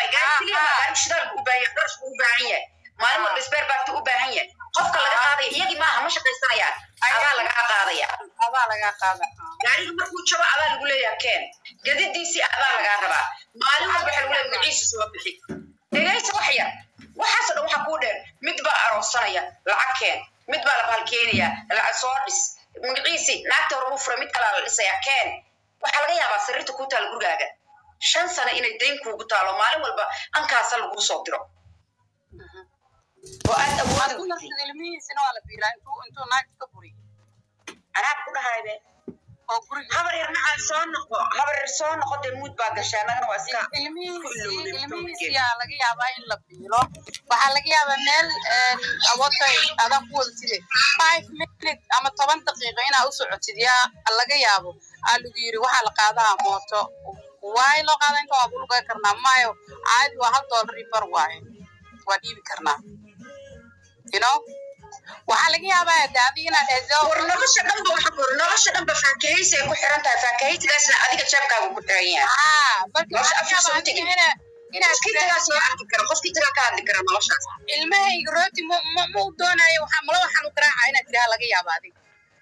waaye gaari Ah, keliya ah. ma gaari shidaal buu u baahan yahay qarash buu u baahan yahay maalin walba isbeer baarti u baahan yahay qofka laga qaadaya iyagii maaha ma shaqaysanayaan adaa lagaa qaadaya adaa lagaa qaada gaariga markuu jabo adaa lagu leeyaha keen gadidiisii adaa lagaa rabaa maalin walba waxa lagu leeyahay magaciisa soo bixi dhegaysa wax yar waxaasoo dhan waxaa kuu dheer mid baa aroosanaya lacag keen mid baa la baalkeenaya lacag soo dhis magaciisii naagta hore u furay mid kalaa la dhisaya keen waxaa laga yaabaa sariirta kuu taal gurigaaga shan sano inay dayn kuugu taalo maalin walba ankaasa laguu soo diro oo aad awoodi Haduu weyday nafsada ilmihiisina waa la biilaa intuu intuu naagta ka buri anaab ku dhahaybe oo guriga habar yar macaan soo noqo habar yar soo noqo dee muud baa gashaa annagana waa iska ilmihiisii ilmihiisii yaa laga yaabaa in la biilo waxaa laga yaabaa meel awoodta adaa ku wada tide five minute ama toban daqiiqo inaa u socotid yaa laga yaabo aa lagu yiri waxaa la qaadaa mooto waay loo qaada inta waa buluga karnaa maayo caadi waa hal doolar iyo bar waaye waa dhiibi karnaa you know waxaa laga yaabaa de adiga inaad dhehdo war nolosha dhanba waxa ku nolosha dhanba faakahaysi ay ku xiran tahay faakahaysigaasna adiga jeebkaagu ku xiran yahay haa marka Nolosha waxaa laga yaabaa afkiisa u adiga tegin. ina- inaad qofkii tagaa soo arki kara qofkii tagaa ka hadli kara noloshaas ilmahayga rooti ma ma ma u doonayo waxaa mala waxaan u garaaca inaad tiraha laga yaaba adiga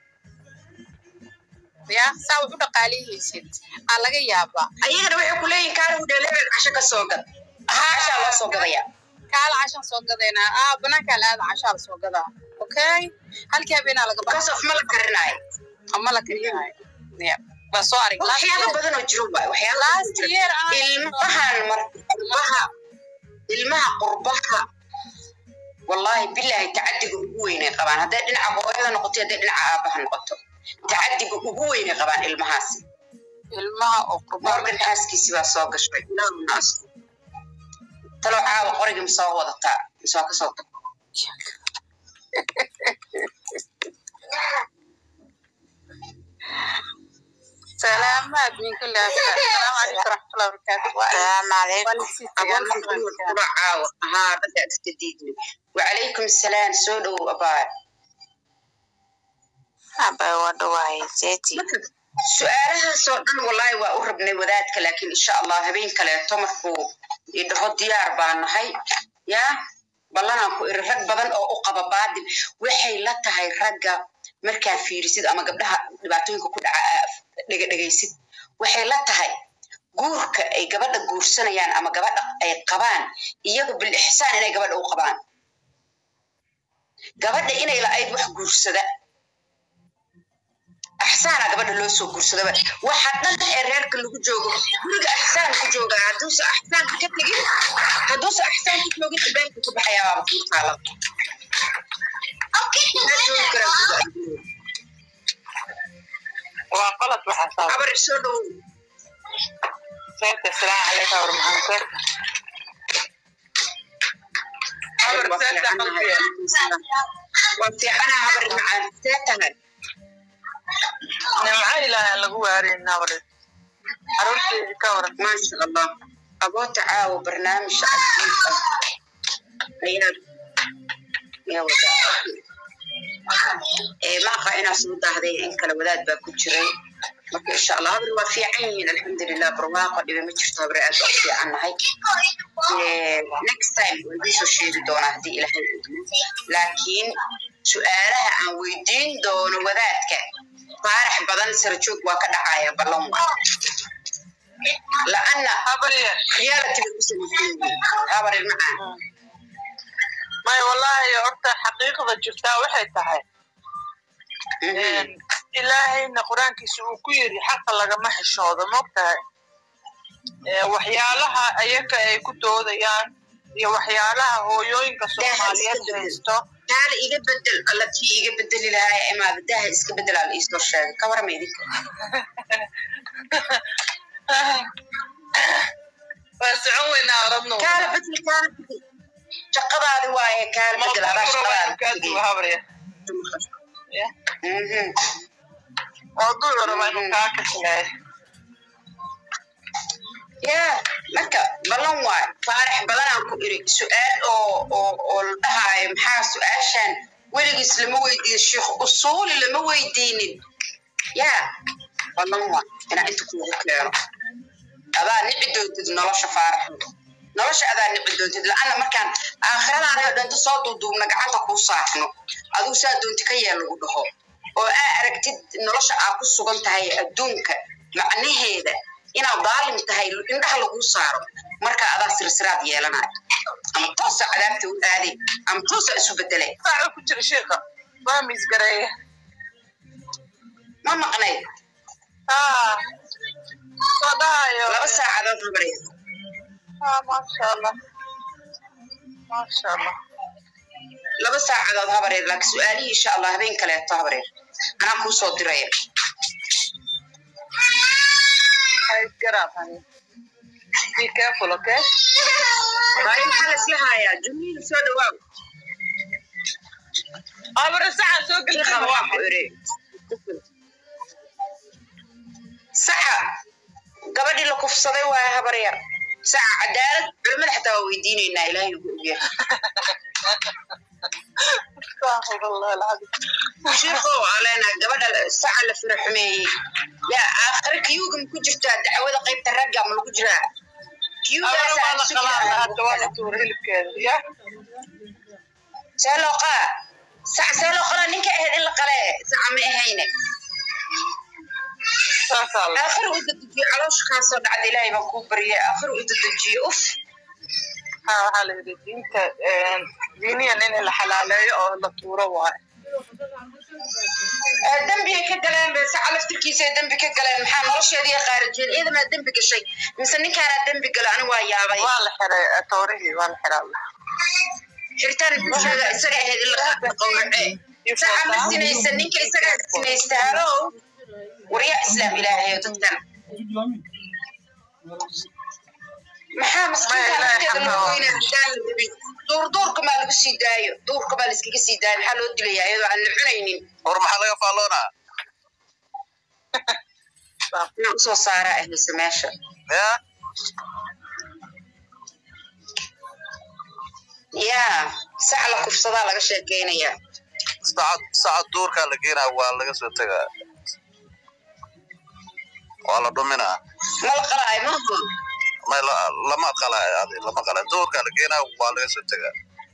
ya saa wax u dhaqaalihaysid aa laga yaabaa ayagana waxay ku leeyihin kaara hudheelebel casho ka soo gad cashaa loo soo gadaya kaala cashan soo gadaynaa aa banaankaa la aada cashaa la soo gadaa okay halkii habeenaa laga because of ma la karinaayo ama la karinayo ya waa soo arag waxyaaba badan oo jiro waay waxyaaba badan oo last jiro. year aan ilmahan marka qurbaha ilmaha qurbaha wallahi billahi tacadiga ugu weynay qabaan hadday dhinaca hooyada noqoto hadday dhinaca aabaha noqoto tacadiga ugu weynay qabaan ilmahaasi ilmaha oo qurba morgan xaaskiisi baa soo gashay ilaahu naas talo caawa qorigi ma soo wadataa mise waa kasoo tag salaamaad min kulli asalaamu calaykum waraxmatullahi wabarakaatu السلام عليكم aboonka dumarka kula caawa ahaa ragga iska diidni wacalaykum asalaam soo dhowow abaa أبا ودواي زيتي su-aalahaasoo dhan wallahi waa u rabnay wadaadka laakiin insha allah habeen kaleeto markuu idhaho diyaar baa nahay yaa ballanaan ku iri rag badan oo u qaba baadil waxay la tahay ragga markaa fiirisid ama gabdhaha dhibaatooyinka ku dhaca dhegadhegaysid waxay la tahay guurka ay gabadha guursanayaan ama gabadha ay qabaan iyagu bil ixsaan inay gabadha u qabaan gabadha inay la-ayd wax guursada axsaana gabadha loo soo guursadaba waxa dhan ee reerka lagu joogo guriga axsaan ku joogaa hadduuse axsaanka ka tegin hadduuse axsaan ku joogin albaabka ku baxayaa baaba guurtaalada Maxaa joogi karaa guriga adigu? وقلت وحساب habar soo dhowow سيدة السلام عليكم ورحمة الله habar waa fiicanahay waa fiicanaha habar macaan see tahay نمعي لا لقوا هاري النابر عرفتي كورن maasha allah aboota caawa barnaamij cajiib ah ayaa ayaa wadaa ee maaqa inaa soo daahday in kale wadaad baa ku jiray marka insha allah habar waa fiican yihiin alxamdulilah barwaaqo dhibe ma jirto habar aad baa u fiican nahay next time waan idiin soo sheegi doonaa haddii ilaahay idmo laakiin su-aalaha aan weydiin doono wadaadka faarax badan sarajoog waa ka dhacaya ballan waa la'anna هبري reality bay ku samaysan yihiin habar ilmacaan ما والله horta xaqiiqda jirtaa waxay tahay ilaahayna qur-aankiisa uu ku yiri xaqa lagama xishoodo mogtahay waxyaalaha ayaga ay ku doodayaan iyo waxyaalaha hooyooyinka soomaaliyeed haysto taala iga bedel alla tii iga bedeli lahaa ee imaada daha iska bedel ala iisoo sheegay ka warama idinka waa socon weynaa oradno kaala bedel kaala bedel shaqadaadi waaye kaala bedel adaa shaqadaadi habrya Mhm. mawduucu raba inuu kaa kasilaayo yaa marka ballan waay faarax badanaan ku iri su-aal oo oo oo la dhahaayo maxaa su-aashan weligiis lama weydiin sheekh usuuli lama weydiinin yaa ballan waay inaa inta kuugu keeno adaa nici doontid nolosha faarax nolosha adaa nici doontid la-anna markaan aakhiradaada dhanto soo duuduubna gacanta kuu saarno adigu saa doonti ka yeel lagu dhaho oo aa aragtid nolosha aa ku sugan tahay adduunka macnaheeda inaad daalim tahay indhaha laguu saaro marka adaa sirsiraad yeelanaya ama toosa cadaabta u aaday ama toosa isu bedelay saaca ku jira sheeka waa miisgareeye ma maqnayd haa soo dhahayo laba saacadood habareed haa maasha allah maasha allah laba saacadood habareer laakiin su-aalihii insha allah habeen kaleeto habareer anaa kuu soo diraya Ay, get up, honey. Be careful, okay? maayo maxaa la isla haayaa jamiil soo dhawaaw Abra saca soo Shiiqa waa ku iri saca gabadhii la kufsaday waaye habaryar saca cadaalad culimada xataa waa weydiinaynaa ilaahay ugu ogyahay Astaghfirullah alazim. shiiqo aleena gabadha saca la fira xumeeyey yaa aakhire kiyuuga ma ku jirtaa dacwada qaybta ragga ma lagu jiraa Abra waa la qalaa hadda waa la kiyuugaas tuura hilibkeeda. Ya. see loo qalaa sac see loo qalaa ninka ahayd in la qalee saca ma ahayne Saasaa la. aakhir u dedejiye caloosha kaasoo dhacda ilaahay baan kuu baryay aakhir u dedejiye uf Haa waxaa la yidhi diinta een, diiniyan in la xalaaleeyo oo la tuuro waaye. Eh, dembigay ka galeen be saca laftirkiisay dembi ka galeen maxaa nolosheedii qaarajeen iyadamaa dembi gashay mise ninkaanaa dembi gala ani waa yaabay Waa la xiray eh, toorihii waa la xiraa. xiritaan bulshada isaga ahayd in la qawrace saca ma sinaysa ninka isagaa sinaysta halow warya islaam ilaahayo dadkan maxaa maskiinka lafteeda lagu weynaa hadaan la rabin duurduurka maa lagu sii daayo duurka baa laiskaga sii daayo maxaa loo dilayaa iyadoo aan la cunaynin war maxaa laga faalloonaa inaan usoo saaraa ahaysa meesha ya yaa sac la kufsadaa laga sheekeynayaa sacad sacad duurkaa la geenaa waa laga soo tegaa waa la dhuminaa ma la qalaayo maaha may la- lama qalay adi lama qalay duurkaa la geenaa waa laga soo tegaa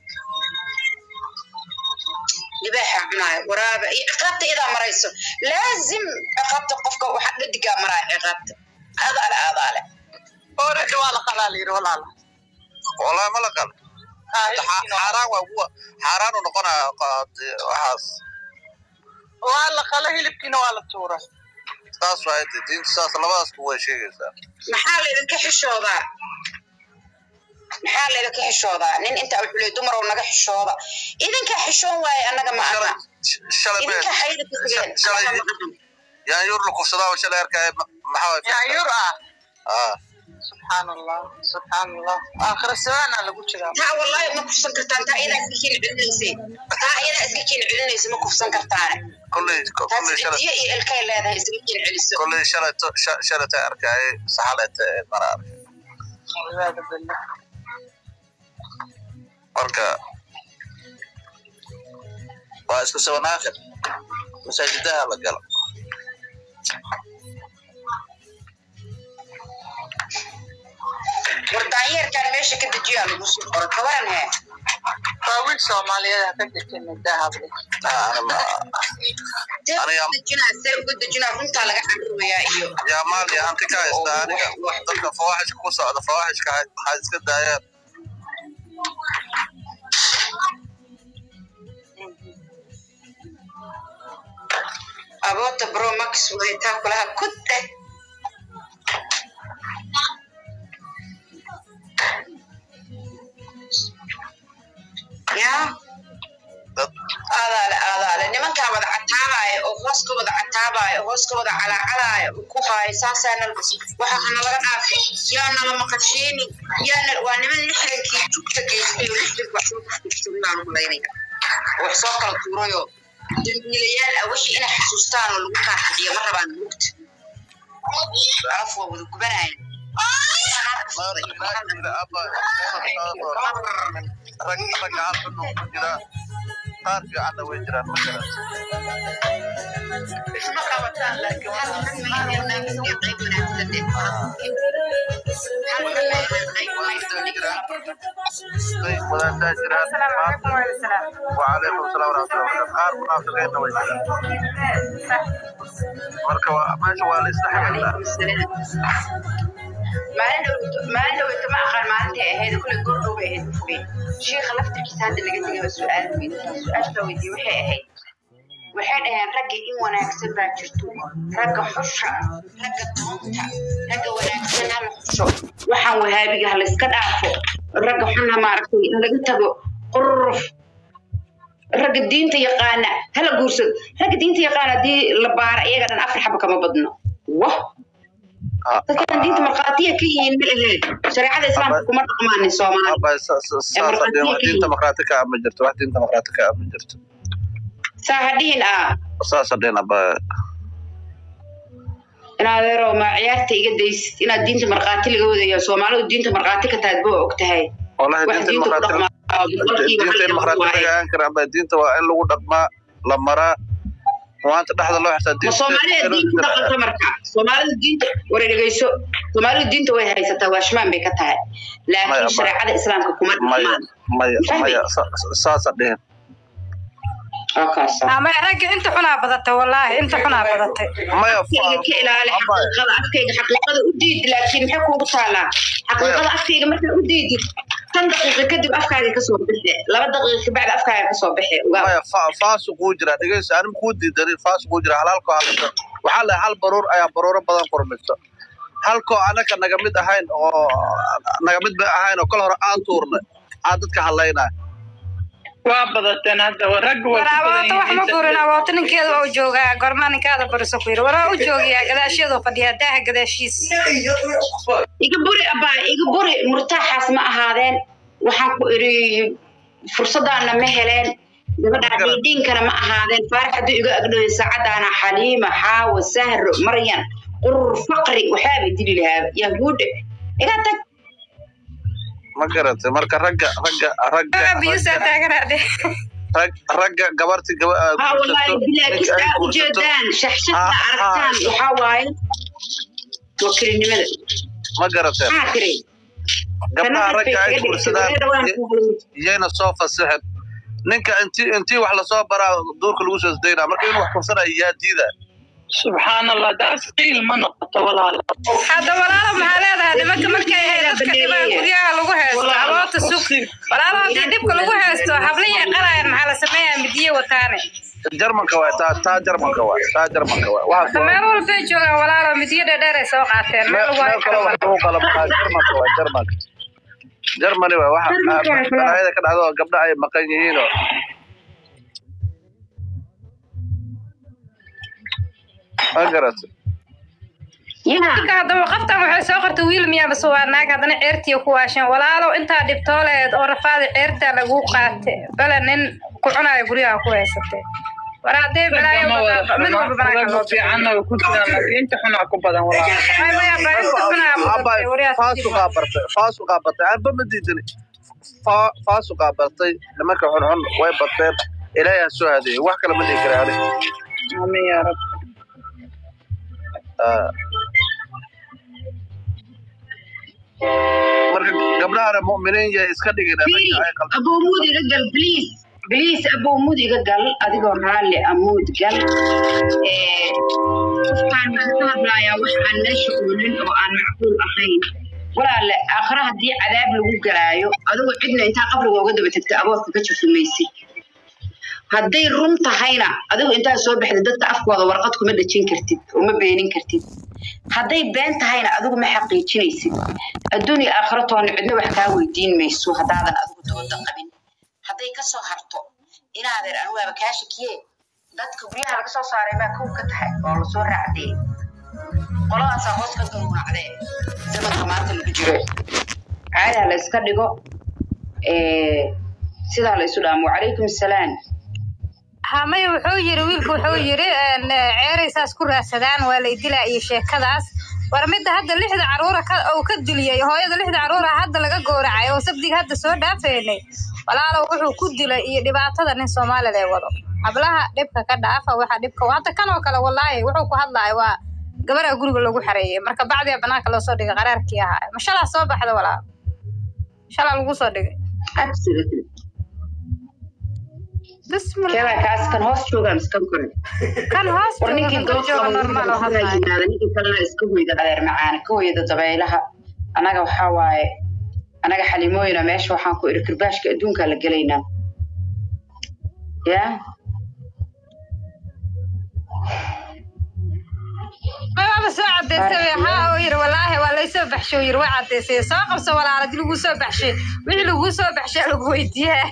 libaaxa cunaayo waraaba iyo ciqaabta iyadaa marayso laazim ciqaabta qofka waxa dhadigaa maraayo ciqaabta aadaale aadaale Toorihii waa la qalaa la yidhi walaala. wallahi ma la qalay Haa, Hadda xa- hilibkiina waa- xaaraan waa kuwa xaaraan u noqonaa qaad- waxaas waa la qala hilibkiina waa la tuura. saas waay de diinta saas labadaas ku way sheegaysaa maxaa laydinka xishoodaa maxaa laydinka xishoodaa nin intaa wuxuu leey dumar oo naga xishooda idinkaa xishoon waaye annaga ma aha shalay shalay been idinka xayda ku xigeen Shalay- annaga ma aha yaan yur la kufsadaa shalay arkaya maxaa way Yaa yur ah. ah Subxaan Allah, subxaan Allah. Aakhira sibaanaa lagu jiraa. taa wallahi ma kufsan kartaan taa iyadaa iska kiin celinaysay taa iyadaa iska kiin celinaysa ma kufsan kartaane kolley taas kolley shalay cidiyo iyo ilkay leedahay iska kiin celiso kolley shalay shalayta arkayay saxalayta mara arkay Cibaada billah. marka waa isku sawanaaqin masaajidaha la galo war daanyeerkaan meesha ka dejiyaa lagu soo qoro kabaran hee Waa wiil Soomaaliyeed ha ka dejina dahable. Ah, ana ma- see Aniga- uga dejinaa see uga dejinaa runtaa laga carruwayaa iyo yaa maal iyo hanti ka haysta aniga dadka fawaaxishka ku socda fawaaxishka ha ha iska daayaan aboota bro max way taa kulaha kudde yaa dad aadaale aadaale nimankaa wada cataabaayo oo hoos ka wada cataabaayo oo hoos ka wada calaacalaayo oo ku haayo saasaana waxa hana laga dhaafo yaa nala maqashiini yaana waa niman lixdankii jugta geystay oo lixdanka wax soo kufkufturinaan u malaynaya wax soo kala tuurayoo dambiilayaal ah wixii inay xasuustaan oo lagu kaaxiyo ma rabaan mugta calaf waa wada gubanaya rag rag gacan xunu ku jira qaar fiicanna way jiraan ma garan isma qabataan laakiin hal waa- rag ma yahay naagis iyo qayb wanaagsan eh. hal rag ma yahay qayb wanaagsan dhigta way wadaagtaa jiraan وعليكم السلام ورحمة الله وبركاته قار منافقين way jiraan marka waa meesha waa la isdhexgalaa calaykum salaam maalin dhow maalin dhoweyta ma aqaan maalintay ahayd kule gordhow bay ahayd fube shiikha laftirkiisa hadda laga tegay waa su-aal weydiiyey su-aasha weydiiyey waxay ahayd waxay dhaheen ragga in wanaagsan baa jirto ragga xusha ragga doonta ragga wanaagsan hala xusho waxaan wahaabiga ha layska dhaafo ragga xunha maaragtay in laga tago qurruf ragga diinta yaqaana hala guursado ragga diinta yaqaana haddii la baara iyaga dhan afar xaba kama badno wah dadkan diinta markhaatiya ka yihiin ma ahayd shareecada islaamka kuma dhaqmaanin soomaali Abay, sa- sa- saasa dhihin, wax diinta markhaati ka ah ma jirto wax diinta markhaati ka ah ma jirto saa ha dhihin ah saasa dhihin abay inaad adeero ma ciyaarta iga daysid inaad diinta markhaati laga wadayo soomaalidu diinta markhaati ka tahay boo og tahay wallahi wax diinta diinta ku markhaati dhaqmaa boqolkiiba hal diinta in iyo markhaati waaye. laga aan kara abay diinta waa in lagu dhaqmaa la maraa maanta dhexda loo xirtaa ma diinta soomaalida diinta dhaqanta marka soomaalida diinta wara dhegeyso soomaalida diinta way haysataa waashmaan bay ka tahay Maya, laakiin maya. shareecada islaamka kuma maya dhaqmaan maya Fahmi? maya sa- sa- saasa dhihin oo kaasa ama ragga inta xunaa badatay wallaahi inta xunaa badatay maya afkayga ka ilaali abay xaqiiqada afkayga xaqiiqada u diid laakiin maxay kuugu taalaa xaqiiqada afkayga markaa u diidid tan daqiiqa kadib afkaaga kasoo bixe laba daqiiqa kabacdi afkaaga kasoo bixe ogaa maya fa- faasuq wuu jiraa dhegeysa anim kuu diidanin faasuq wuu jiraa halaalkoo halka waxaa la hal baruur ayaa baruuro badan furmaysa halkoo anaka naga mid ahayn oo naga mid bay ahayn oo kol hore aan tuurnay aan dadka hadlaynaa waa badateen hadda waa ragga waa ku badan waraabooto wax ma yihiin furin abooto ninkeeda waa u joogaa gormaa ninkaada bariso ku yiri waraa u joogiyaa gadaasheedu fadhiyaa daaha gadaashiis iga buri abaa iga buri murtaaxaas ma ahaadeen waxaan ku iri fursadaana ma heleen gabadha dhiidhiinkana ma ahaadeen faarax hadduu iga agdhowe saacadaana xaliima xaawo sahro maryan qurur faqri waxaabay dili lahaaba yahuudhe iga tag ma garatay marka ragga ragga ragga biyusaa taaganaadhe rag- ragga gabartii gaba aad ها والله guursato بلا ninka ay كستا guursato وجدان شحشحة آه، أركان وحواي وكل نمد ma garateen حاكري gabdhaha ragga ay guursadaan iyayna soo fasixin ninka intii intii wax lasoo baraa duurka lagu soo sdaynaa marka inuu wax kursanayo yaa diidaa subxaan allah taas qiil ma noqoto walaal hadda walaalo maxaa leedahay nimanka markay ahayd dadka dhibaa guryaha lagu haysto aboota sug walaalo haddii dhibka lagu haysto habliya qaraayan maxaa la sameeyaa midiye wataane jarmanka waay taa taa jarmanka waay taa jarmanka waay waxaas hadda waa meel walbay joogaan walaalo midiye dheedheer ay soo qaateen meel meel lagu meel kale wax lagu kala baxaa jarmanka waay jarmanka jarmani waay waxa Jarmanka waay, balaayada ka dhacdo oo gabdha ay maqan yihiinoo ma garatay يا ninka haddaba qaftan waxay soo qortay wiil miyaa base waa naag haddana ceertiya ku waasheen walaalow intaa dhibtooleed oo rafaada ceertaa lagu qaate bale nin ku cunaayo guryaha ku haysatee war haddee balaayo ma wada wadaaba mid walba ragga banaan fiicanna way ku jiraan laakiin inta xunaa ku badan walaal may maya baainta cunaa abay badatay waryaas faasuqaa bartay faasuqaa bartay aanba ma diidani Fa- faasuqaa bartay nimanka xunxun way barteen ilaahay ha soo hadeeyey wax kale ma dhihi kara ani aamin yaa rab Ah. marka gabdhahana mu'miniin yay iska dhigin فيري أبو مود يقل بليز بليز أبو مود يقل أديكو رالي أمود قل كان كتاب لا يا وح عن نشؤولين أو عن معقول أخين ولا لا آخرها دي عذاب لغو قلايو أدو عدنا انتا قبل وقد بتكتا أبوك كتشف ميسي hadday run tahayna adigu intaad soo baxda dadka afkooda warqad kuma dhejin kartid uma beenin kartid hadday been tahayna adigu ma xaqiijinaysid adduun iyo aakhiro toona cidna wax kaa weydiin mayso haddaadan adigu dooda qabin hadday ka soo harto inaadeer anu waaba kaa shakiye dadka guryaha laga soo saaray baa kow ka tahay oo lasoo raacdee qoladaasaa hoos ka garuunacdee zamanka maanta lagu jiro caadaa la iska dhigo ee, sidaa la isu dhaamo wacalaykum asalaam hamay wuxuu yiri wiilku wuxuu yiri een, ceeraysaas ku raadsadaan waa lay dilaa iyo sheekadaas war midda hadda lixda caruura ka uu ka diliyey hooyada lixda caruura hadda laga gooracay oo sabdiga hadda soo dhaafeynay walaalow wuxuu ku dilay iyo dhibaatada nin soomaalida ay wado hablaha dhibka ka dhaafa waxa dhibka hadda kan oo kale wallaahi wuxuu ku hadlaya waa gabadha guriga lagu xareeyey marka bacdiga banaanka loo soo dhigay qaraarkii ahaa ma shalaa soo baxda walaal shalaa lagu soo dhigay absolutely bismillah keebaa kaas kan hoos joogaan iskan kore kan hoos war jooga ninkii kan kor dood jooga normaal oo hadlaya yimaada ninkii kalena iska hoyda adeer macaana ka hoyada dabaylaha anaga waxaa waaye anaga xalimooyina meesha waxaan ku iri kirbaashka adduunkaa la gelaynaa ya waaba soo cadeysay haa oo yiri wallaahi waa laysoo baxshay oo yiri waa cadeysay soo qabso walaal hadii lagu soo baxshay wixii lagu soo baxshay lagu weydiiyaa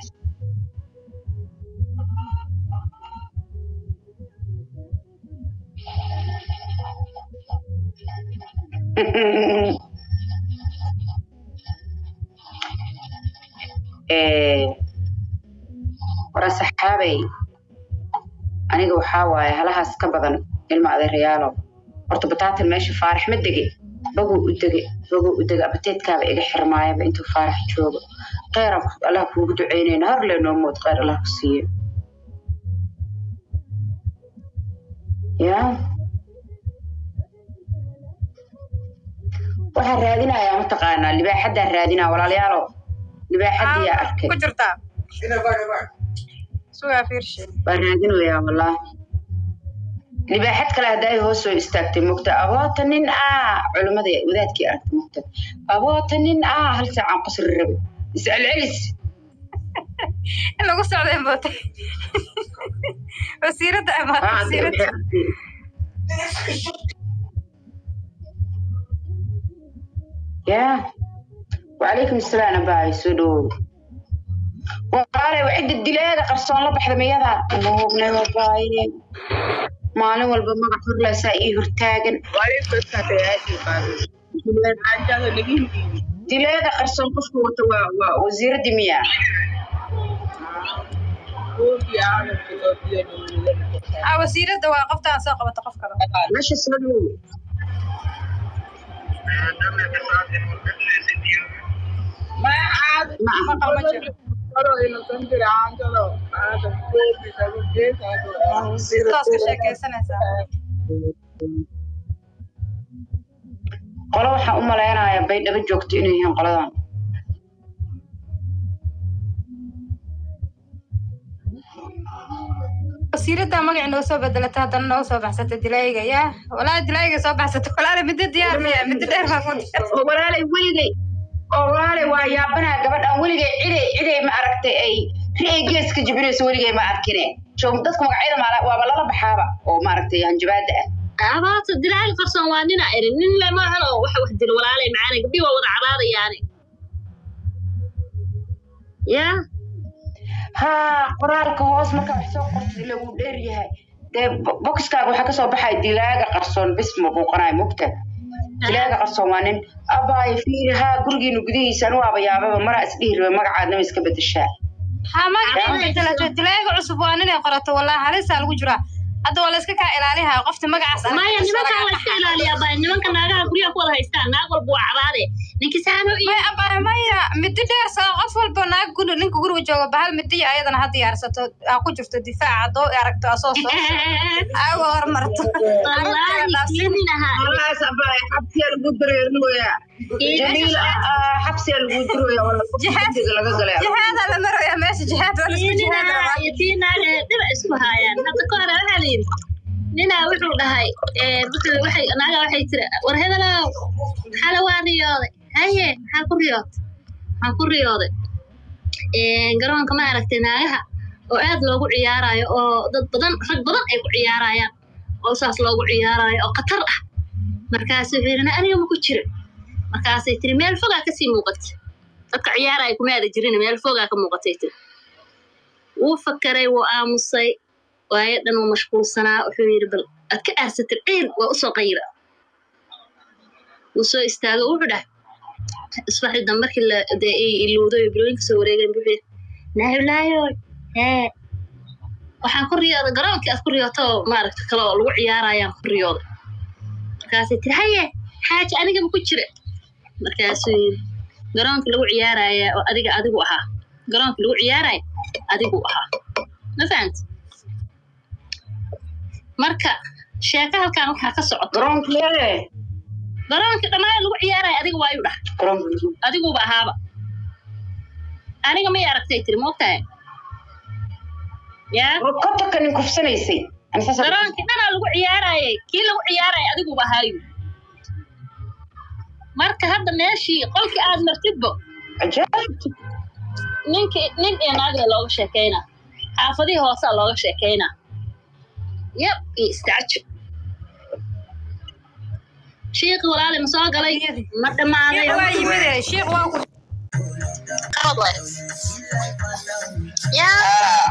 Eh, wara saxaabay aniga waxaa waaye halahaas ka badan ilma adeerayaalo horta bataatan meesha faarax ma dege baguu u dege baguu u dege abateedkaaba iga xirmaayaba intuu faarax joogo kheyran allah kuugu duceynayna hor leenoo mood kheyr allah ku siiyo ya waxaan raadinayaa mataqaanaa libaaxaddaan raadinaa walaalayaalo libaaxaddiyaa arkay ku jirtaa sugaa fiirshe waan raadinayaa wallah libaaxad kale hadda ay hoos soo istaagtay mugta aboota nin ah culimmada wadaadkii aragtay mugta aboota nin ah hal saacaan qasri rabe iscelcelis in lagu socday mootay wasiiradda amaata Ah, wasiiradda ya wacalaykum asalaam abaahay soo dhawow waqaalay waa cidda dileeda qarsoon la baxda miyada muhugnay wabaaye maalin walba magac horlaysaa ii hortaagan dileeda qarsoon qofka wata waa waa wasiiradii miya ah wasiiradda waa qoftaan soo qabata qof kale meesha soo dhawow ma aha maqal ma jiro toos ka sheekaysanaysaa qolo waxaan u malaynayaa bay dhaba joogto inay yihiin qoladan wasiiradda magaci noo soo bedelata haddana noo soo baxsata dilayga yaa walaa dilayga soo baxsata walaala middo diyaar miya middo dheer baa ku diyaar oo walaalay weligay oo walaalay waa yaabanaa gabadhan weligay ciday ciday ma aragtay ay ri'ay geeska jibinayso weligay ma arkine joog dadka magacyada maala waaba lala baxaaba oo maaragtay hanjabaada ah abaata dilaaga qarsoon waa nina erin nin le maahan oo waxa wax dil walaalay macaana gabdhii waa wada cabaadayaani yaa haa qoraalka hoos marka wax soo qortay lagu dheer yahay dee bo- boxkaaga waxaa kasoo baxaya dilaaga qarsoon bis ma buuqanayo mugta dilaaga qarsoon waa nin abaayo fiiri haa gurigiinu gudihiisa anu waaba yaababa maraa isdhihi rabe magacaadnama iska bedeshaa haa magaceeda bedelato dilayga cusub waa ninay qorato walaa halisaa lagu jiraa hadda waa la iska kaa ilaalihaa qofta magacaas aragta maya isha nimankaa lagaa la iska dhaxaa. ilaaliyaa baa nimanka naagaha guryaha ku wada haystaan naag walba waa cabaade ninkii saano iyo maya abaya maya midi dheer soo qof walba naag guri ninka guriga jooga bahal midiya ayadana ha diyaarsato ha ku jirto difaac haddoo aragto asoo soo aa uga hormarto wallaahi kiinin ahaa خلاص أباي حبسي القدر يا نويا جميل حبسي القدر يا والله جهاد jihaada la maraya meesha jihaad waa laisku kiinin jihaad ahaa rabaa iyo tii naaga dhiba isku haayaan hadda ka hore waxaa layidhi ninaa wuxuu dhahay ee, wuxuu waxay naaga waxay tiri war hebelow xala waa riyooday haye maxaa ku riyootay maxaan ku riyooday Ee, garoonka ma aragtay naagaha oo aad loogu ciyaarayo oo dad badan rag badan ay ku ciyaarayaan oo saas loogu ciyaarayo oo khatar ah markaas wuxuu yidhi "Na aniga ma ku jira markaasay tiri meel fogaa kasii muuqata dadka ciyaaraya kuma aada jirin meel fogaa ka muuqatay tiri wuu fakaray wuu aamusay waayo dhan wuu mashquulsanaa wuxuu yidhi bal aad ka aarsatid ciil waa usoo qayra wuu soo istaago wuxuu dhahay isbaxdii dambe markii la dee ay iluuday oo bilooyinka soo wareegeen wuxuu yidhi naablaayo hee waxaan ku riyooday garoonkii aad ku riyooto oo maaragta kale oo lagu ciyaarayaan ku riyooday markaasay tiri haye xaaji anigaba ku jira markaasuu yidhi garoonka lagu ciyaaraya oo adiga adigu ahaa garoonka lagu ciyaarayo adigu ahaa ma fahamti marka sheeko halkan waxaa ka socoto garoonka leedahay garoonka dhammaan lagu ciyaarayo adiga waayu dhah garoonka adiguba ahaaba aniga may aragtay tiri moogtahay yaa kotonka nin kufsanaysay Ani saas- garoonkii dhanaa lagu ciyaarayay kii lagu ciyaaraya adiguba ahaayu marka hadda meeshii qolkii aad martidbo Ajaa'ib. ninki nin iyo naagee looga sheekeynaa xaafadihii hoosaa looga sheekeynaa yab iyo istacjo shiiqi walaali ma soo galay ma dhammaaday waa yimid sheekh waa ku qabad waay yaa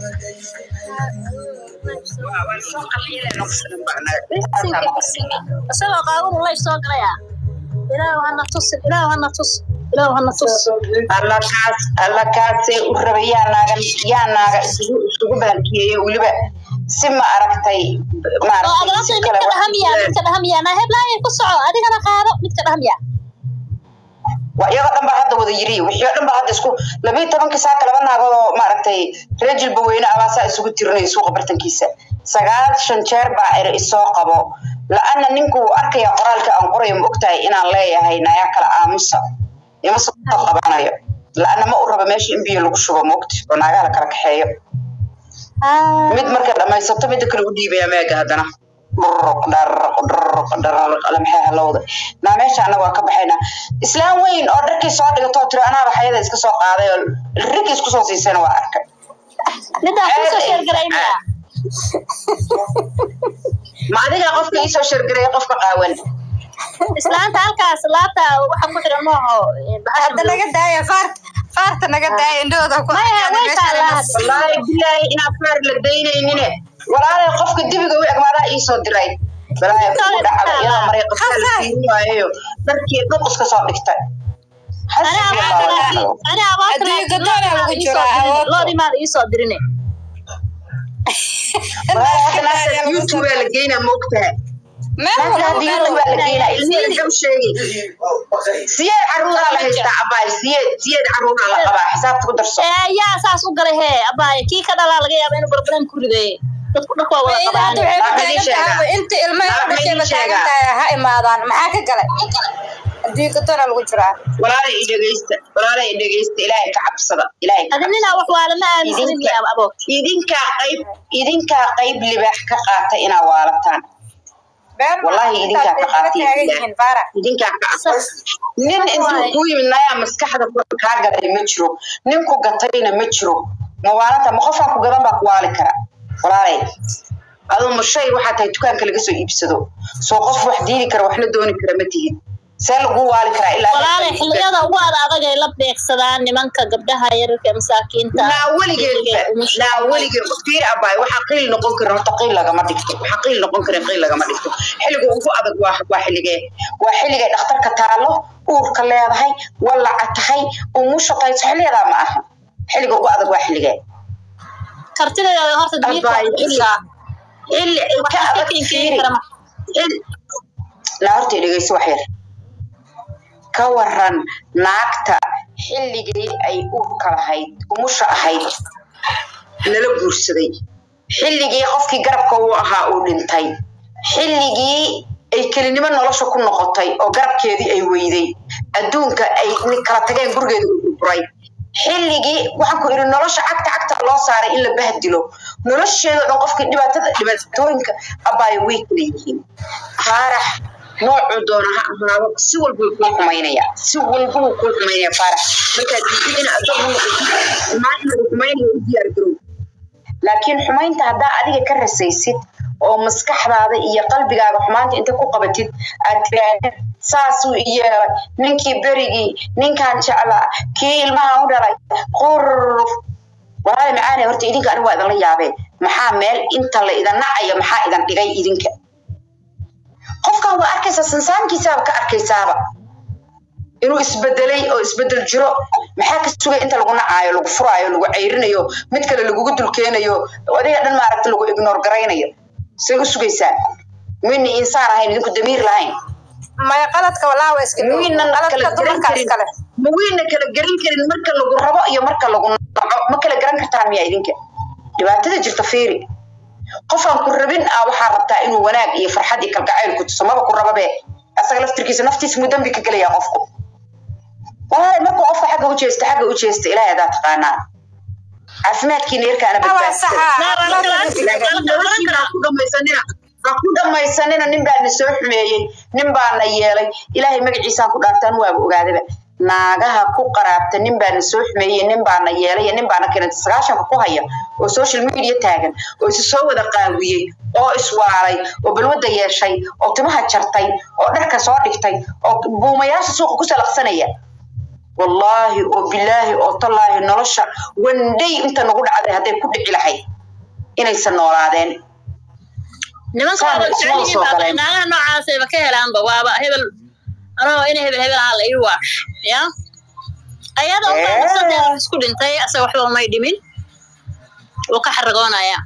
isagoo qaawadu lay soo galaya ilaahu hana tusin ilaahu hana tus ilaahu hana tus alla kaas alla kaasee u rabay yaa naaga yaa naaga isugu isugu baalkiyeeye weliba si ma aragtay oo maaragtay adalaasay si midka kale wax dhahamiya u midka dhahamiya naa heblaaya ku soco adigana qaado midka dhahamiya waa iyagoo dhan baa hadda wada yiri wixii oo dhan baa hadda isku labiyo tobankii saaka laba naagood oo maaragtay reer jilbaweyne abaasaa isugu tirinaya suuqa bartankiisa sagaashan jeer baa ere isoo qabo la-ana ninku uu arkaya qoraalka aan qorayo ma ogtahay inaan leeyahay nayaa kala aamusa ima soo qabanayo la-ana ma u rabo meesha in biyo lagu shubo maogti oo naagaha la kala kaxeeyo mid marka dhamaysato midda kale u dhiibaya meega haddana dhuruq dharuq dhuruq dharuq ala maxay halowda naa meesha annaga waa ka baxaynaa islaam weyn oo dharkii soo dhigatoo tiri anaaba xayada iska soo qaaday oo rigi isku soo siisayna waa arkay midaan kusoo sheergaraynaya ma adiga qofka iisoo shargareeya qofka qaawan islaanta halkaas laabta waxa ku xiran maaho hadda naga daaya faarta faarta naga daaya indhahooda ku Maya, arkaada way meesha taallaa. nas- wallaahi bilaahi inaan faar la daynaynin walaalay qofka dibiga u egmaadaa iisoo diray balaahi ku dhacda iyadoo maray qofka la siin waayayo dharkii dhuq iska soo dhigtay Xasbi Allah wa ni'mal wakiil. Adduunka doonaa lagu jiraa, awoodda. loodimaada iisoo dirine Wallaahi hadda naagta YouTube baa la geynaa ma ogtahay meel naagta walba hadda YouTube baa la geynaa ilmihiina kam sheegay siyeed caruuraa la haystaa abaay siyeed siyeed caruuraa la qabaa xisaabta ku darso ee yaa saas u galay hee abaaya kii ka dhalaa laga yaaba inuu barbaran ku ridaye dadku dharku waa wada Ilaa hadda qabaan waxay ku taagan tahay inta ilmaha Lacag dhashay ma ba ii taagan sheegaa. tahay ha imaadaan maxaa ka galay adduunka doonaa lagu jiraa walaalay i dhegeysta walaalay i dhegeysta ilaahay ka cabsada ilaahay ka adi ninaa wax waala ma aaminsanin Idinka- miyaa abo idinkaa qayb idinkaa qayb libaax ka qaata inaa waalataan Wallahi idinkaa ka qaatay yihiin faara idinkaa ka aqbal nin intuu kuu yimid nayaa maskaxda ku- kaa gaday ma jiro ninku gatayna ma jiro ma waalanta ma qofaan ku gadan baa ku waali kara walaalay aduu ma shay waxaa tahay dukaanka laga soo iibsado soo qof wax diidi kara waxna dooni kara ma tihid see lagu waali karaa ilaa walaalay xilliyada ugu ad adag ay la beegsadaan nimanka gabdhaha yararka ee masaakiinta laa weligeedba laa weligeed fiir abaay waxaa qiil noqon karin horta qiil lagama dhigto waxaa qiil noqon karin qiil lagama dhigto xilliga ugu adag waa waa xilligee waa xilligay dhakhtarka taalo uurka leedahay walaca tahay umusha tahay xilliyadaa ma aha xilliga ugu adag waa xilligee kartideeda horta diirka Abaay, xilli xilli ay ka adag fiiri xil- laa horta dhegeyso wax yar ka waran naagta xilligii ay uurka lahayd umusha ahayd lala guursaday xilligii qofkii garabka uu ahaa uu dhintay xilligii ay kelinimo nolosha ku noqotay oo garabkeedii ay weyday adduunka ay ni- kala tageen gurigeeda uu furay xilligii waxaan ku idhi nolosha cagta cagta loo saaray in la bahdilo nolosheeda dhan qofkii dhibaatada dhibaatooyinka abaayo way kala yihiin faarax noocuu doona ha ahaado si walba wuu kuu xumaynaya si walba wuu kuu xumaynaya faarax markaad diidid in adoon u noqoto maalin lagu xumaynayo u diyaar garow laakiin xumaynta haddaa adiga ka rasaysid oo maskaxdaada iyo qalbigaaga xumaanta inta ku qabatid aad tiraahda saasuu i yeelay ninkii berigii ninkaan jeclaa kii ilmaha u dhalay qurf walaali macaane horta idinka anigu waa idinla yaabee maxaa meel inta la idan nacaya maxaa idan dhigay idinka qofkan waa arkaysaa sansaankiisaaba ka arkaysaaba inuu isbedelay oo isbedel jiro maxaa ka sugay inta lagu nacaayo lagu furaayo lagu cayrinayo mid kale lagugu dulkeenayo adiga dhan maaragta lagu ignoor garaynayo say u sugaysaa mina insaan ahayn idinku damiir lahayn maya qaladka walaa waa iska dhow wiinan kala qaladka garan dumarka karin iskale ma wiina kala garan karin marka lagu rabo iyo marka lagu naco ma kala garan kartaan miya idinka dhibaatada jirta fiiri qofaan ku rabin ah waxaa rabtaa inuu wanaag iyo farxad iyo kalgacayl ku tuso maba ku rababe asaga laftirkiisa naftiisa muu dambi ka gelaya qofku walahi markuu qofka xagga u jeesta xagga u jeesta ilaahay adaa taqaanaa caafimaadkiina yarkaana waa badbaadsan saxa ha ku dhamaysanina ha ku dhamaysanina nin baa na soo xumeeyey nin baa na yeelay ilaahay magaciisaan ku dhaartaan waaba ogaadaba naagaha ku qaraabta nin baa na soo xumeeyey nin baa na yeelay nin baa na keentay sagaashanka ku haya oo social media taagan oo isu soo wada qaawiyey oo iswaalay oo balwada yeeshay oo timaha jartay oo dharka soo dhigtay oo buumayaasha suuqa ku salaqsanaya wallaahi oo bilaahi oo tallaahi nolosha wandhay inta nagu dhacday hadday ku dhici lahayd inaysan noolaadeen nimanka Saama waa isma jecel soo yihiin galeen. naagaha noocaasayba ka helaanba waaba hebel anoo ina hebel hebel aha la ii waash ya ayada Eh. ubasadee isku dhintay asaga waxba umay dhimin wuu ka xaragoonaya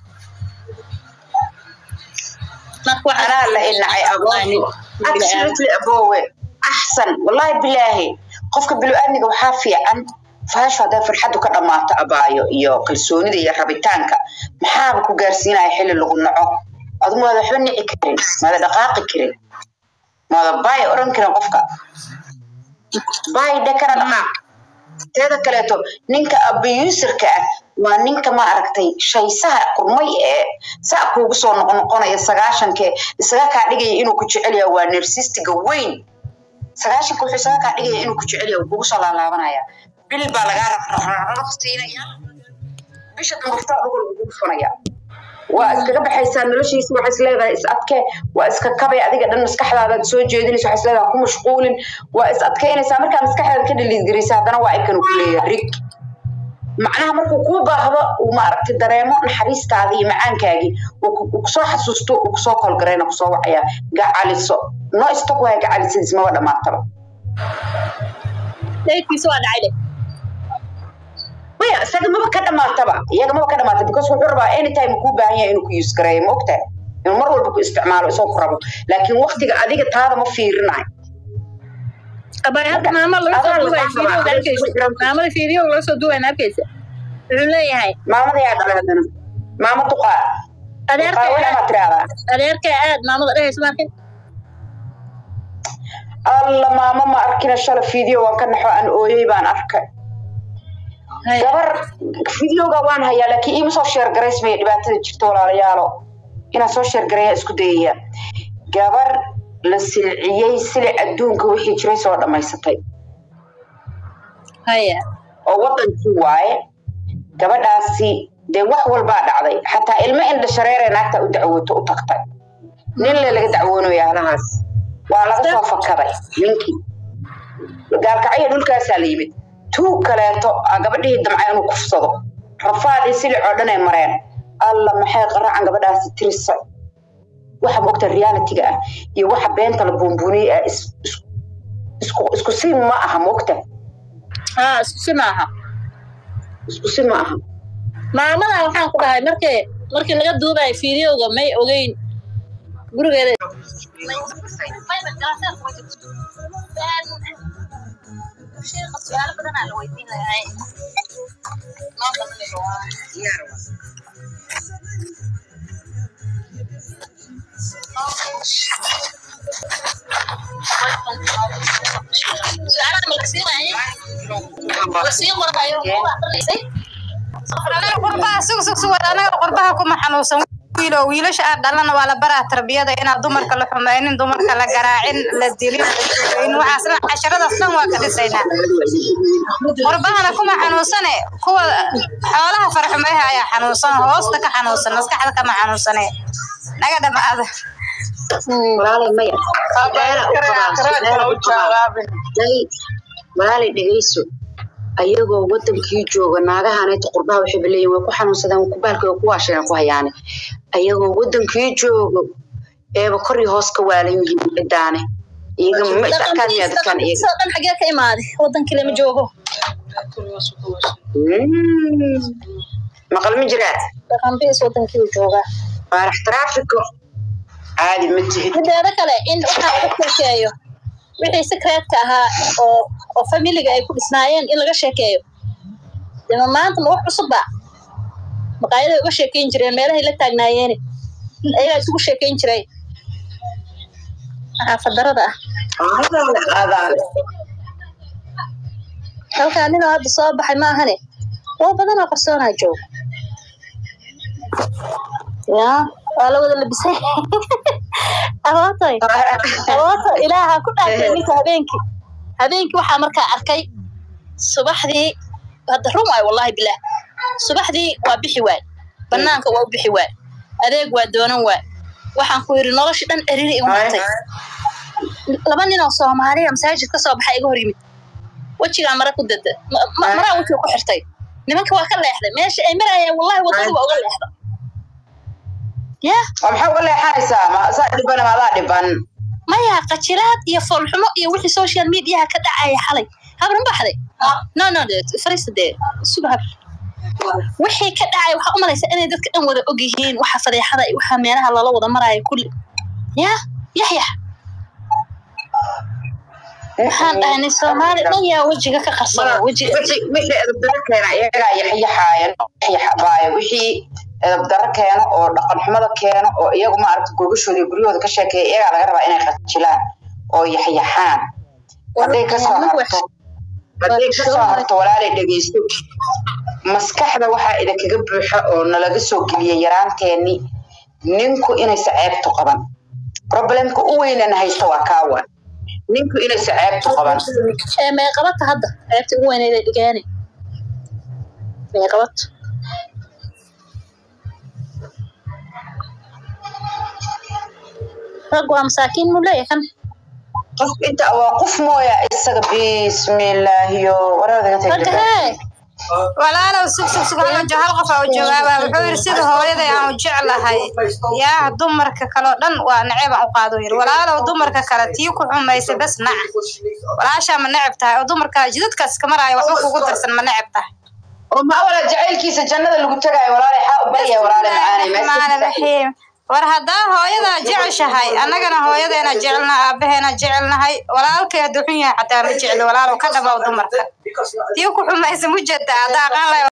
marka waxa anaa la inacay aboowe absolutely aboowe axsan wallaahi bilaahi qofka bilo-aadmiga waxaa fiican faasho hadday farxaddu ka dhammaato abaayo iyo kalsoonida iyo rabitaanka maxaaba ku gaarsiinaya xilli lagu naco adu maada waxba nici karin maada dhaqaaqi karin maada baay odhan karin qofka baay dhe kana dhaqaaq teeda kaleeto ninka abiyuusirka ah waa ninka ma aragtay shaysaha qurmay ee saa kuugu soo noqonoqonaya sagaashanke isaga kaa dhigaya inuu ku jecel yahay waa nersistiga weyn sagaashanka wuxuu isaga kaa dhigaya inuu ku jecel yahay kuugu soo laalaabanaya bil baa lagaa raqraqsiinaya bisha dambaftaa dhugol ugu dhufanaya waa iskaga baxaysaa noloshiisa waxaa isleedahay is adke waa iska kabay adiga dhan maskaxdaadaad soo jeedinaysa waxaa isleedahay ku mashquulin waa is adkaynaysaa markaa maskaxdaada ka dhaliidgaraysa haddana waa ikanu ku leeyahay rig macnaha markuu kuu baahdo uu maaragtay dareemo naxariistaada iyo macaankaagii uu ku- uu kusoo xasuusto uu kusoo kolgarayna kusoo wacaya gacaliso noo istog waaya gacalisadiis maba dhammaataba daydkiisa waa dhacay de maya isaga maba ka dhamaataba iyaga maba ka dhamaata because wuxuu rabaa anytime kuu baahan yahay inuu ku use gareeyo ma ogtahay inuu mar walba ku isticmaalo isagoo ku rabo laakiin waqtiga adiga taada ma fiirinayo abay hadda maama laga soo Adaa duubay lagaa fiidiyowga rabaa, arkaysa adaa lagaa maamada fiidiyowga laga soo duubay ma arkaysa wuxuu leeyahay maamada yaa dhalay haddana maama duqaa adeerka duqaa weli amaad tiraahdaa adeerka aad maamada dhehaysa markin alla maama ma arkina shala video waan ka naxo aan ooyey baan arkay gabar videoga waan hayaa laakiin iima soo sheer garaysmaya dhibaatada jirta walaalayaalo inaan soo sheer gareeyaa isku dayaya gabar la silciyey silic adduunka wixii jiray soo dhammaysatay haya oo wadankii waaye gabadhaasi dee wax walbaa dhacday xataa ilmo indha shareeree naagta u dacwooto u tagtay nin le laga dacwoonayo halahaas waa laga soo fakaday ninkii gaalkacyo dhulkaasaa la yimid tuu kaleeto aa gabadhihii damca inuu kufsado rafaadii silic oo dhan ay mareen alla maxay qaracan gabadhaasi tirisay waxa moogta realitiga ah iyo waxa beenta la buunbuuniyey ah is- is- isku isku si ma aha moogta ha isku si maaha isku si ma aha maamada waxaan ku dhahay markii markii laga duubayo fiidiyowga may ogeyn gurigeeda anaga qurbaha sug sug sug war anaga qurbaha kuma xanuunsan wiilo wiilasha aad dhalana waa la baraa tarbiyada inaad dumarka la xumaynin dumarka la garaacin la dilin la joogaynin waxaas dhan casharadaas dhan waa ka dhisaynaa qurbahana kuma xanuunsane kuwa xoolaha farxumeeha ayaa xanuunsan hoosta ka xanuunsan maskaxda kama xanuunsane naga dhamaada walaalay maya dheera u qabaan dheera u qabaan day walaalay dhegayso ayagoo wadankii jooga naagahaneeta qurbaha waxay leeyihin way ku xanuunsadeen kubaalka way ku waasheen ku hayaane ayagoo wadankii joogo eeba kor iyo hoos ka waalan yihiin cidaane iyaga ma is arkaan miyaa dadkaan iyaga dhan xagee ka imaaday wadankii lama joogo Mm. maqal ma jiraa dhaqanbiis wadankii uu joogaa faarax taraafiko caadi ma tihid mideeda kale in waxaa ugu sheekeeyo wixii secretka ahaa oo oo familiga ay ku dhisnaayeen in laga sheekeeyo dema maanta ma wax cusubba maqaayaday uga sheekeyn jireen meelahay la taagnaayeene ayagaa isugu sheekeyn jiray xaafadarada ah halkaa ninoo hadda soo baxay ma ahane waa badanoo qarsoonaa joog ya waa la wada labisay awootay awooto ilaaha ku dhaafay ninka habeenkii habeenkii waxaa markaa arkay subaxdii hadda run waay wallahi bilaah subaxdii waa bixi waay banaanka waa u bixi waay adeeg waa doonan waay waxaan ku yidhi noloshii dhan eriri igu martay laba nin oo soomaaliya masaajid ka soo baxay iga hor yimid wejigaa mara ku dada ma- ma- maraa wejiga ku xirtay nimanka waa ka leexday meesha ay marayeen wallahi wadadu waa uga leexda ya oo maxaa uga leexanaysaa ma saa dhiban ama adaa dhiban maya qajilaad iyo foolxumo iyo wixii social mediaha ka dhacaya xalay habran baxday no no de fariista dee suga hab wixii ka dhacay waxaa u malaysa inay dadka dhan wada og yihiin waxa fadeexada iyo waxa meelaha lala wada maraayo kulli ya yaxyax waxaan dhahnay soomaali dhan yaa wejiga ka qarsada wejiga wixii wixii edabdaro keena iyagaa yaxyaxaayan yaxyaxbaayo wixii edabdaro keeno oo dhaqan xumada keeno oo iyagu maaragta gogashooda iyo guryahooda ka sheekeeya iyagaa laga rabaa inay qajilaan oo yaxyaxaan hadday kasoo harto hadday kasoo harto walaalay dhegeysto maskaxda waxaa idinkaga buuxa oo nalaga soo geliya yaraanteeni ninku inaysa ceebtu qaban problemka u weynana haysta waa kaawan ninku inaysa ceebtu qaban ee meeqabata hadda ceebta ugu weyneyd ay dhigeene meeqabato rag waa masaakiin muu leeyahay kan qof inta waa qof mooya isaga bismillaahiyo ragga warada hee walaalow sug sug sug hal jo hal qof aa u jawaaba wuxuu yidhi sida hooyaday aan u jeclahay yaa dumarka kaleo dhan waa neceb aan u qaado yidhi walaalow dumarka kale tii ku xumaysa bes naca walaashaa ma neceb tahay oo dumarka jidadkaas ka maraayo waxba kugu darsan ma neceb tahay oo ma wala jacaylkiisa jannada lagu tagaayo walaalay xaa u barya walaale macaanay Rahmaani rahiim war haddaa hooyadaa jeceshahay annagana hooyadeena jecelna aabaheena jecelnahay walaalkay hadduu xun yahay xataa ma jecli walaalow ka dhabow dumarka tii ku xumaysa mujeda haddaa aqaan lahay